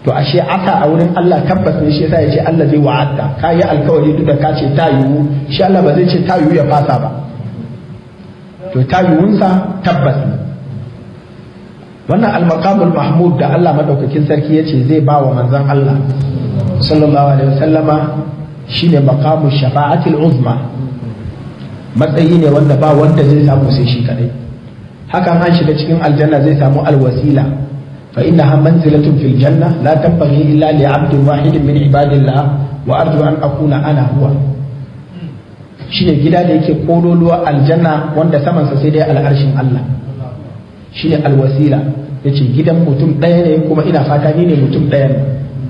to ashe asa a wurin Allah tabbas ne shi yasa ya ce Allah zai wa'adda ka yi alkawari duk da ka ce ta yiwu shi Allah ba zai ce ta yiwu ya fasa ba to ta yiwunsa tabbas ne wannan almaqamul mahmud da Allah madaukakin sarki ya ce zai ba wa manzon Allah sallallahu alaihi wasallama shine maqamu shafa'atil uzma matsayi ne wanda ba wanda zai samu sai shi kadai hakan an shiga cikin aljanna zai samu alwasila fa innaha manzilatun fil janna la tanbaghi illa li 'abdin wahidin min ibadillah wa arju an akuna ana huwa shine gida da yake kololuwa aljanna wanda samansa sai dai al'arshin Allah shine alwasila yace gidan mutum ɗaya ne kuma ina fata ni ne mutum ɗaya ne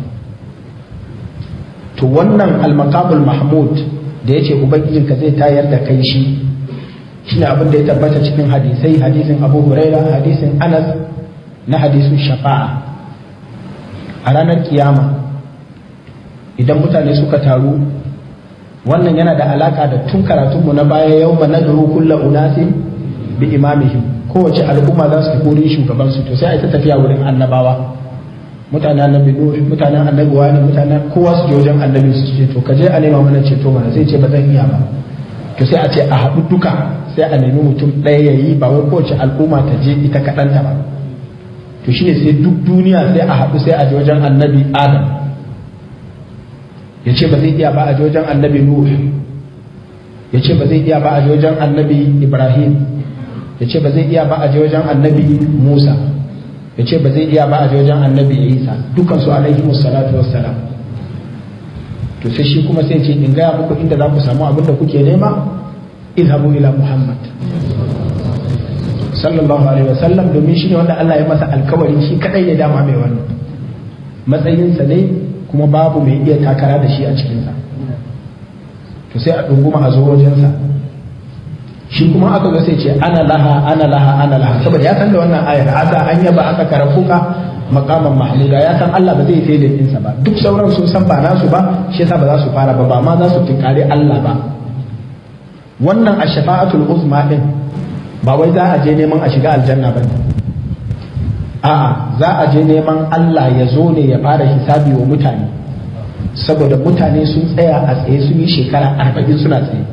to wannan almaqamul mahmud da yace ubangijinka zai tayar da kai shi shine abin da ya tabbata cikin hadisai hadisin Abu Huraira hadisin Anas na hadisin shafa'a a ranar kiyama idan mutane suka taru wannan yana da alaka da tun karatunmu na baya yau ma nadru kullu unasin bi imamihim kowace al'umma za su tafi wurin shugaban su to sai a ta tafiya wurin annabawa mutanen annabi nuh mutanen annabi wani mutanen kowa su je wajen annabi su ce to ka je a nema mana ceto mana sai ce ba zan iya ba to sai a ce a haɗu duka sai a nemi mutum ɗaya ya yi ba wai kowace al'umma ta je ita kaɗanta ba to shine sai duk duniya sai a haɗu sai a je wajen annabi adam ya ce ba zai iya ba a je wajen annabi nuh ya ce ba zai iya ba a je wajen annabi ibrahim ya ce ba zai iya ba a je wajen annabi musa ya ce ba zai iya ba a je wajen annabi isa dukansu alaihi musallatu wassalam to sai shi kuma sai ce in gaya muku inda za ku samu abin da kuke nema izhabu ila muhammad sallallahu alaihi wasallam domin shi ne wanda Allah ya masa alkawari shi kadai ya dama mai wannan matsayinsa ne kuma babu mai iya takara da shi a cikinsa to sai a ɗunguma a zo wajensa shi kuma aka ga sai ce ana laha ana laha ana laha saboda ya san da wannan ayar asa an yaba aka karafuka makaman mahmuda ya san Allah ba zai sai da ɗinsa ba duk sauran sun san ba nasu ba shi yasa ba za su fara ba ba ma za su tinkari Allah ba wannan a shafa'atul uzma din ba wai za a je neman a shiga aljanna ba ne a'a za a je neman Allah ya zo ne ya fara hisabi wa mutane saboda mutane sun tsaya a tsaye sun yi shekara arba'in suna tsaye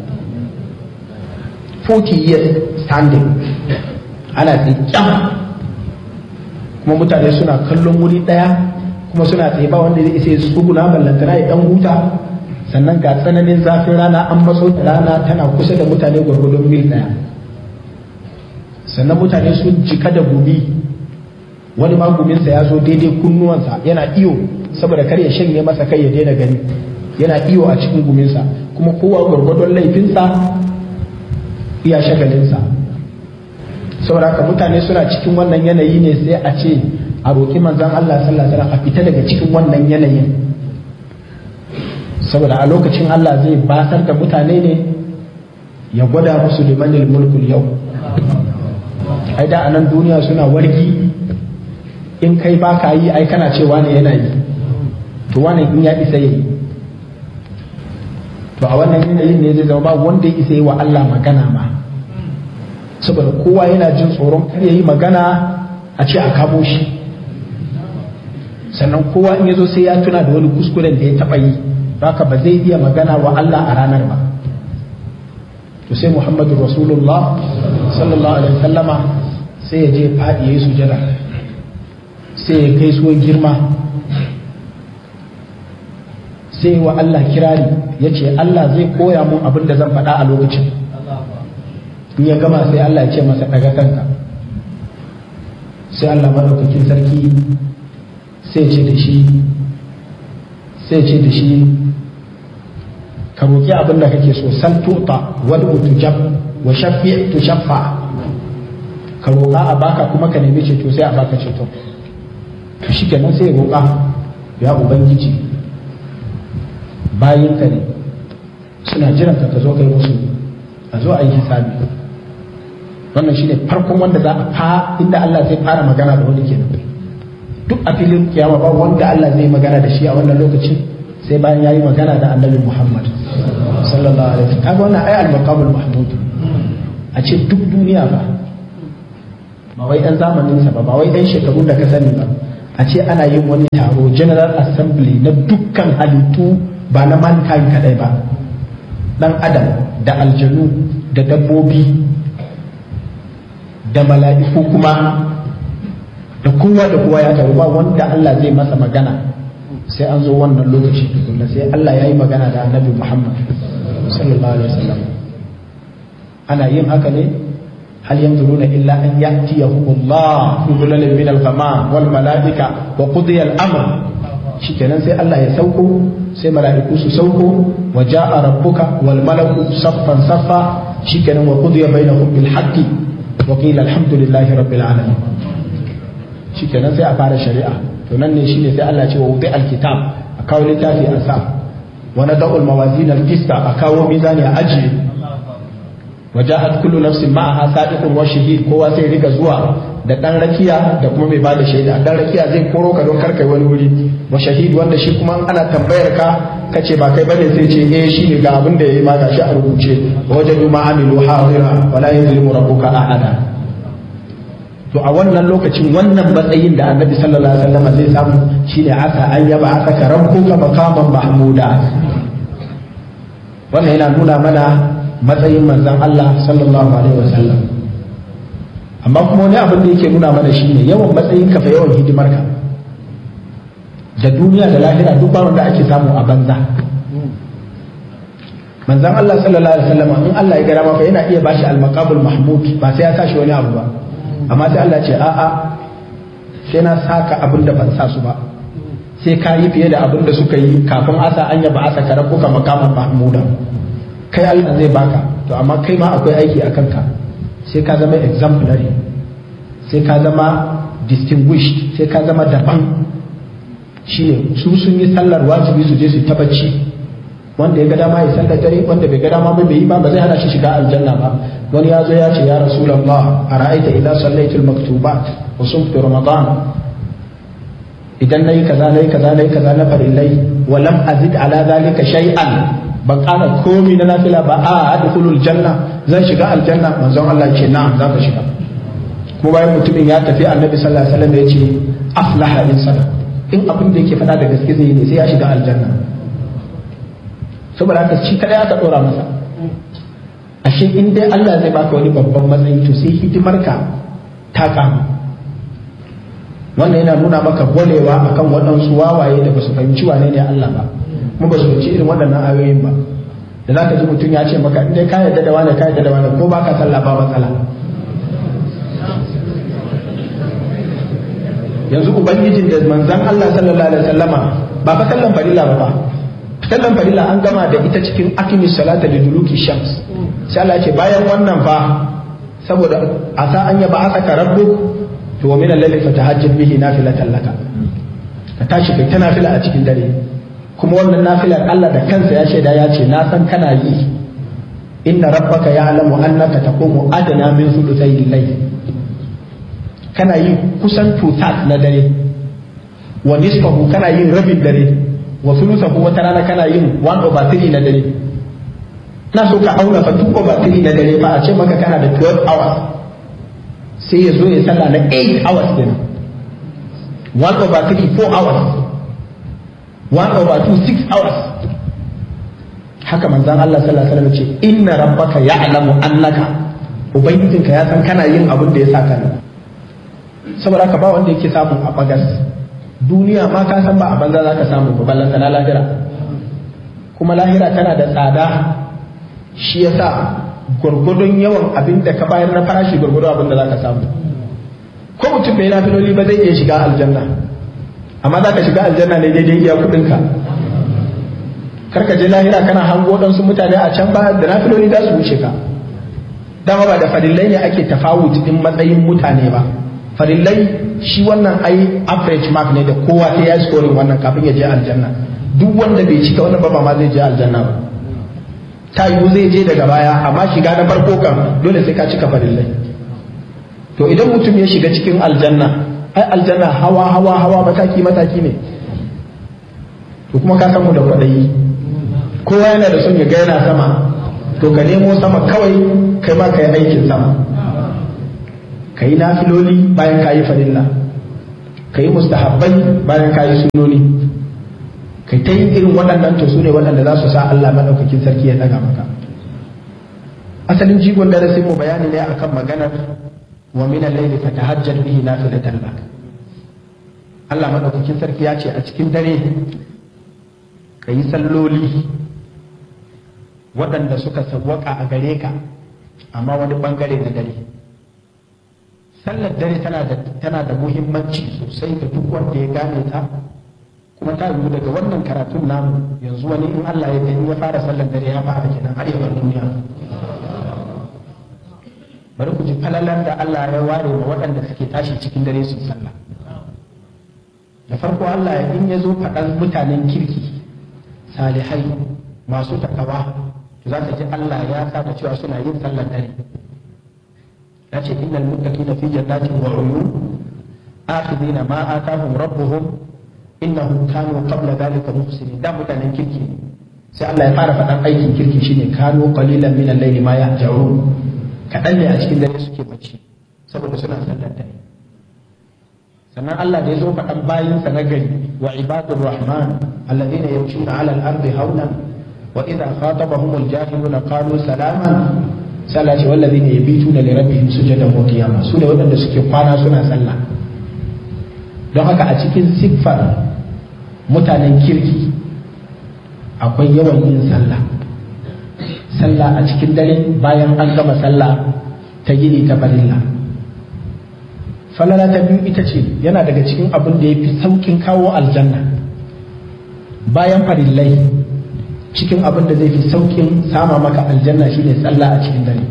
40 years standing ana tsaye kyam kuma mutane suna kallon wuri daya kuma suna tsaye ba wanda zai isa ya tsuguna ballantana ya dan huta sannan ga tsananin zafin rana an matso da rana tana kusa da mutane gwargwadon mil daya sannan mutane sun jika da gumi wani ma guminsa ya zo daidai kunnuwansa yana iyo saboda kar ya shanye masa kai ya daina gani yana iyo a cikin guminsa kuma kowa gwargwadon laifinsa iya shagalinsa saboda haka mutane suna cikin wannan yanayi ne sai a ce a roƙi manzan Allah sallallahu alaihi wasallam a fita daga cikin wannan yanayin saboda a lokacin Allah zai basar da mutane ne ya gwada musu limanil mulkul yau ai da anan duniya suna wargi in kai ba ka yi ai kana cewa ne yana yi to wani in ya isa yi to a wannan yanayin ne zai zama ba wanda ya isa yi wa Allah magana ma saboda kowa yana jin tsoron kar ya yi magana a ce a kamo shi sannan kowa in ya zo sai ya tuna da wani kuskuren da ya taɓa yi haka ba zai iya magana wa Allah a ranar ba to sai Muhammadu Rasulullah sallallahu alaihi wasallama sai ya je faɗi ya yi sujada sai ya kai suwan girma sai wa Allah kirari ya ce Allah zai koya mun abin da zan faɗa a lokacin in ya gama sai Allah ya ce masa daga kanka sai Allah maɗaukakin sarki sai ce da shi sai ce da shi ka roƙi abin da kake so san tuta wal utujab wa shafi tu shaffa ka roƙa a baka kuma ka nemi ceto sai a baka ceto to shi kenan sai ya roƙa ya ubangiji bayinka ne suna jiran ka zo kai musu a zo a yi hisabi wannan shine farkon wanda za a fa inda Allah zai fara magana da wani kenan duk a filin kiyama ba wanda Allah zai magana da shi a wannan lokacin sai bayan yayi magana da Annabi Muhammad sallallahu alaihi wasallam kaga wannan ai al-maqamul mahmud a ce duk duniya ba ba wai dan zamanin sa ba ba wai dan shekaru da ka sani ba a a ce ana yin wani taro general assembly na dukkan halittu ba na mankind kadai ba dan adam da aljanu da dabbobi da mala'iku kuma da kowa da kowa ya taru ba wanda Allah zai masa magana sai an zo wannan lokaci tukunna sai Allah ya yi magana da annabi Muhammad sallallahu alaihi wasallam ana yin haka ne hal yanzuruna illa an ya'tiyahumullah fi dhulalin min al-ghamam wal malaika wa qudiya al-amr shikenan sai Allah ya sauko sai mala'iku su sauko wa ja'a rabbuka wal malaku saffan saffa shikenan wa qudiya bainahum bil haqqi wa qila alhamdulillahi rabbil alamin shikenan sai a fara shari'a to nan ne shine sai Allah ya ce wa wudi alkitab a kawo littafi a sa wa nadau almawazin alqista a kawo mizani a ajiye wa ja'at kullu nafsin ma'aha sadiqun wa shahid kowa sai riga zuwa da dan rakiya da kuma mai bada shaida dan rakiya zai koro ka don karkai wani wuri wa shahid wanda shi kuma ana tambayar ka kace ba kai bane sai ce eh shi ne ga abin da yayi ma gashi a rubuce wajadu ma amilu hadira wala yuzlimu rabbuka ahada to a wannan lokacin wannan matsayin da annabi sallallahu alaihi wasallam zai samu shine aka an yaba aka rabbuka maqaman mahmuda wannan yana nuna mana matsayin manzon Allah sallallahu alaihi wasallam amma kuma wani abin da yake nuna mana shine yawan matsayin ka fa yawan hidimar ka da duniya da lahira duk ba wanda ake samu a banza manzon Allah sallallahu alaihi wasallam in Allah ya gara maka yana iya bashi al-maqamul mahmud ba sai ya tashi wani abu ba amma sai Allah ce a'a sai na saka abin da ban sa su ba sai ka yi fiye da abin da suka yi kafin asa an yaba asa ka rabuka makaman mahmuda kai Allah zai baka to amma kai ma akwai aiki a kanka sai ka zama exemplary sai ka zama distinguished sai ka zama daban shine su sun yi sallar wajibi su je su ta bacci wanda ya ga dama ya sallar dare wanda bai ga dama ba bai yi ba ba zai hana shi shiga aljanna ba wani ya zo ya ce ya rasulullah ara'aita idan sallaitu al-maktubat wa sumtu ramadan idan nayi kaza nayi kaza nayi kaza na farillai wa lam azid ala zalika shay'an ban kana komi na nafila ba a adkhulul janna zan shiga aljanna manzon Allah ya ce na'am za ka shiga kuma bayan mutumin ya tafi annabi sallallahu alaihi wasallam ya ce aflaha in sadaq in abin da yake faɗa da gaske zai ne sai ya shiga aljanna saboda haka shi kadai aka dora masa ashe in dai Allah zai baka wani babban matsayi to sai hidimar ka ta kamu wannan yana nuna maka golewa akan waɗansu wawaye da ba su fahimci wane ne Allah ba mu ba su fahimci irin waɗannan ayoyin ba da za ka ji mutum ya ce maka in dai ka yarda da wani ka yarda da wani ko baka sallah ba matsala yanzu ubangijin da manzan Allah sallallahu alaihi wasallama ba fa sallan farilla ba ba sallan farilla an gama da ita cikin akimis salata da duluki shams sai Allah ce bayan wannan fa saboda a sa an yaba aka rabbu to wa min al-layli fatahajjab bihi nafilatan laka ka tashi kai ta nafila a cikin dare kuma wannan nafilar Allah da kansa ya shaida ya ce na san kana yi inna rabbaka ya'lamu annaka taqumu adna min thuluthay al-layl kana yin kusan tutat na dare wa nisfahu kana yin rabin dare wa thuluthahu wata rana kana yin 1 over 3 na dare na so ka auna fa 2 over 3 na dare ba a ce maka kana da 12 hours sai ya zo ya sallah na 8 hours kenan 1 over 3 4 hours 1 over 2 6 hours haka manzon Allah sallallahu alaihi wasallam ce inna rabbaka ya'lamu annaka ubangijinka ya san kana yin abin da ya saka ne saboda haka ba wanda yake samu a bagas duniya ma ka san ba a banza za ka samu ba ballanta na lahira kuma lahira tana da tsada shi yasa gwargwadon yawan abin da ka bayar na farashi gwargwadon abin da za ka samu ko mutum bai nafiloli ba zai iya shiga aljanna amma za ka shiga aljanna ne daidai iya kuɗinka kar ka je lahira kana hango ɗansu mutane a can ba da nafiloli za su wuce ka dama ba da farillai ne ake tafawut din matsayin mutane ba farillai shi wannan ai average mark ne da kowa sai ya scoring wannan kafin ya je aljanna duk wanda bai cika wannan ba ma zai je aljanna ba ta yiwu zai je daga baya amma shiga na farko kan dole sai ka cika farillai to idan mutum ya shiga cikin aljanna ai aljanna hawa hawa hawa mataki mataki ne to kuma ka san mu da kwadayi kowa yana da son ya ga yana sama to ka nemo sama kawai kai ma ka yi aikin sama ka yi nafiloli bayan ka yi farilla ka yi mustahabbai bayan ka yi sunoni kai ta yin irin waɗannan to su ne waɗanda za su sa Allah maɗaukakin sarki ya ɗaga maka asalin jigon darasin mu bayani ne akan maganar wa min al-layli fatahajjad bihi nafilatan lak Allah maɗaukakin sarki ya ce a cikin dare ka yi salloli waɗanda suka sawwaka a gare ka amma wani ɓangare na dare sallar dare tana da muhimmanci sosai ga duk wanda ya gane ta kuma ta yiwu daga wannan karatun namu yanzu wani in Allah ya in ya fara sallar dare ya fara kenan har yawan duniya bari ku ji falalan da Allah ya ware wa waɗanda suke tashi cikin dare su sallah da farko Allah ya in ya zo faɗan mutanen kirki salihai masu takawa to za ka ji Allah ya sa da cewa suna yin sallar dare ya ce innal muttaqina fi jannatin wa uyun akhidina ma atahum rabbuhum innahum kanu qabla dhalika muhsinin da mutanen kirki sai Allah ya fara faɗan aikin kirki shine kanu qalilan min al-layli ma yahja'un kaɗan ne a cikin dare suke bacci saboda suna sallar dare sannan Allah da ya zo faɗan bayinsa na gari wa ibadur rahman alladhina yamshuna 'ala al-ardi hawnan wa idha khatabahum al-jahiluna qalu salaman sallah ce wallazina yabituna li rabbihim sujadan wa qiyama su ne waɗanda suke kwana suna sallah don haka a cikin siffar mutanen kirki akwai yawan yin sallah sallah a cikin dare bayan an gama sallah ta gini ta farilla falala ta biyu ita ce yana daga cikin abin da ya fi saukin kawo aljanna bayan farillai cikin abin da zai fi saukin sama maka aljanna shine sallah a cikin dare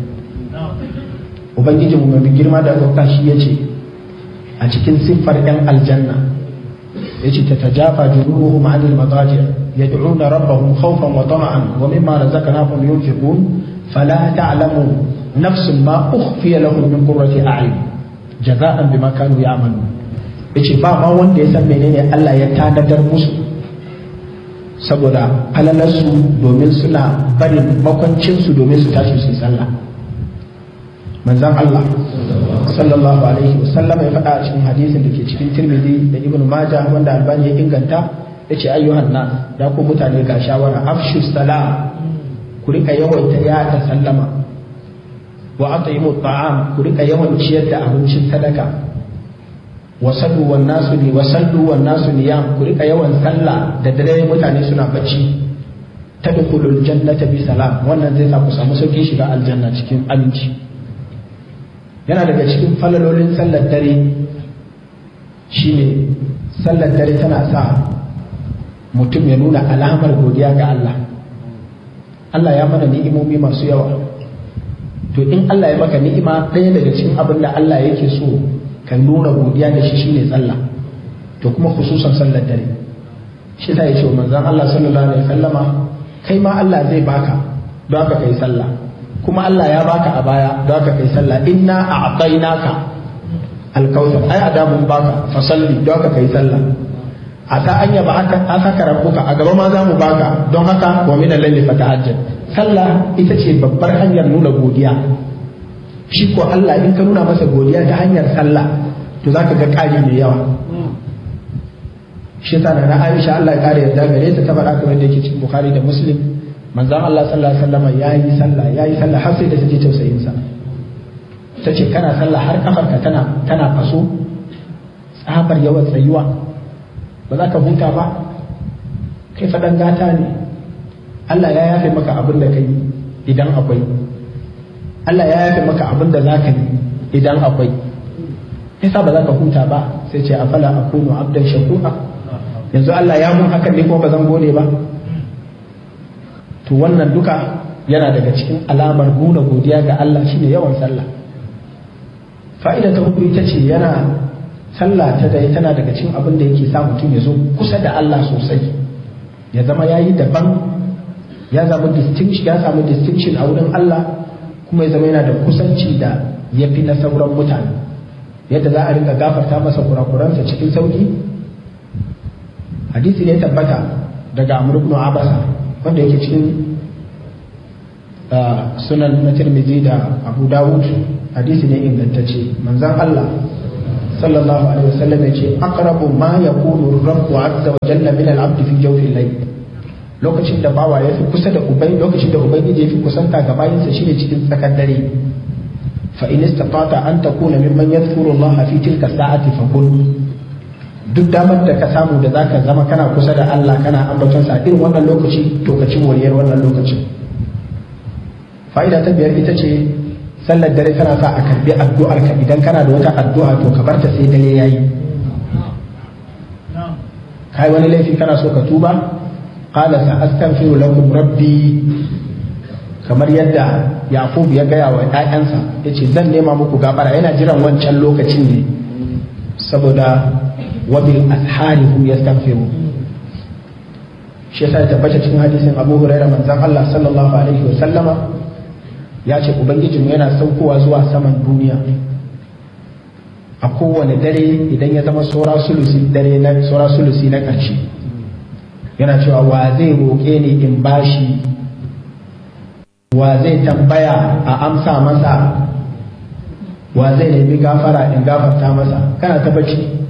ubangijinmu mai girma da ɗauka shi ya ce a cikin siffar 'yan aljanna ya ce ta tajafa junubuhum anil madaji yad'una rabbahum khawfan wa tama'an wa mimma razaqnahum yunfiqun fala ta'lamu nafsun ma ukhfiya lahum min qurrati a'yun jaza'an bima kanu ya'malun yace ba ma wanda ya san menene Allah ya tanadar musu saboda falalarsu domin suna barin makwancinsu domin su tashi su sallah manzan Allah sallallahu alaihi wasallam ya faɗa a cikin hadisin da ke cikin tirmidhi da ibnu majah wanda albani ya inganta ya ce ayyuhan nas ya ku mutane ga shawara afshu salam ku rika yawaita yada sallama wa at'imu ta'am ku rika yawan ciyar da abincin sadaka wa sallu wan nasu ni wa sallu wan nasu niyam ku rika yawan sallah da dare mutane suna bacci tadkhulul jannata bi salam wannan zai sa ku samu sauki shiga aljanna cikin aminci yana daga cikin falalolin sallar dare shine sallar dare tana sa mutum ya nuna alamar godiya ga Allah Allah ya mana ni'imomi masu yawa to in Allah ya maka ni'ima ɗaya daga cikin abin da Allah yake so ka nuna godiya da shi shine sallah to kuma khususan sallar dare shi ta yace manzon Allah sallallahu alaihi wasallama kai ma Allah zai baka don haka kai sallah kuma Allah ya baka a baya don haka kai sallah inna a'tainaka alkautsar ai adamun baka fa salli don haka kai sallah a ta anya ba aka saka rabbuka a gaba ma za mu baka don haka wa min al-layli fatahajjad sallah ita ce babbar hanyar nuna godiya shi ko Allah in ka nuna masa godiya ta hanyar sallah to zaka ga ƙari mai yawa shi yasa na Aisha Allah ya kare yarda gare ta ta faɗa kamar da yake cikin Bukhari da Muslim manzon Allah sallallahu alaihi wasallam yayi sallah yayi sallah har sai da take tausayin sa tace kana sallah har kafarka tana tana faso tsabar yawan tsayuwa ba za ka huta ba kai faɗan gata ne Allah ya yafe maka abin da kai idan akwai Allah ya yafe maka abin da za ka yi idan akwai yasa ba za ka huta ba sai ce afala akunu abdan shakura yanzu Allah ya mun hakan ne kuma ba zan gode ba to wannan duka yana daga cikin alamar nuna godiya ga Allah shine yawan sallah fa'ida ta hudu ita ce yana sallah ta dai tana daga cikin abin da yake sa mutum ya zo kusa da Allah sosai ya zama yayi daban ya samu distinction ya samu distinction a wurin Allah kuma ya zama yana da kusanci da ya fi na sauran mutane yadda za a rinka gafarta masa kurakuransa cikin sauki hadisi ne tabbata daga Amr ibn Abasa wanda yake cikin sunan na Tirmidhi da Abu Dawud hadisi ne ingantacce manzon Allah sallallahu alaihi wasallam ya ce aqrabu ma yakunu rabbu azza wa jalla min al-abd fi jawfi al-layl lokacin da bawa ya fi kusa da ubai lokacin da ubangiji ya fi kusanta ga bayinsa shine cikin tsakar dare fa in istata an takuna mimman yadhkuru Allah fi tilka sa'ati fa kun duk damar da ka samu da zaka zama kana kusa da Allah kana ambaton sa irin wannan lokaci to ka ci moriyar wannan lokacin fa'ida ta biyar ita ce sallar dare tana sa a karbi addu'ar ka idan kana da wata addu'a to ka barta sai dare yayi kai wani laifi kana so ka tuba qala sa astaghfiru lakum rabbi kamar yadda yaqub ya gaya wa ƴaƴansa yace zan nema muku gafara yana jiran wancan lokacin ne saboda wabil ashari hum yastaghfiru shi yasa ya tabbata cikin hadisin Abu Hurairah manzon Allah sallallahu alaihi wa sallama ya ce ubangijinmu yana saukowa zuwa saman duniya a kowane dare idan ya zama saura sulusi dare na saura sulusi na ƙarshe yana cewa wa zai roƙe ni in bashi wa zai tambaya a amsa masa wa zai nemi gafara in gafarta masa kana ta bacci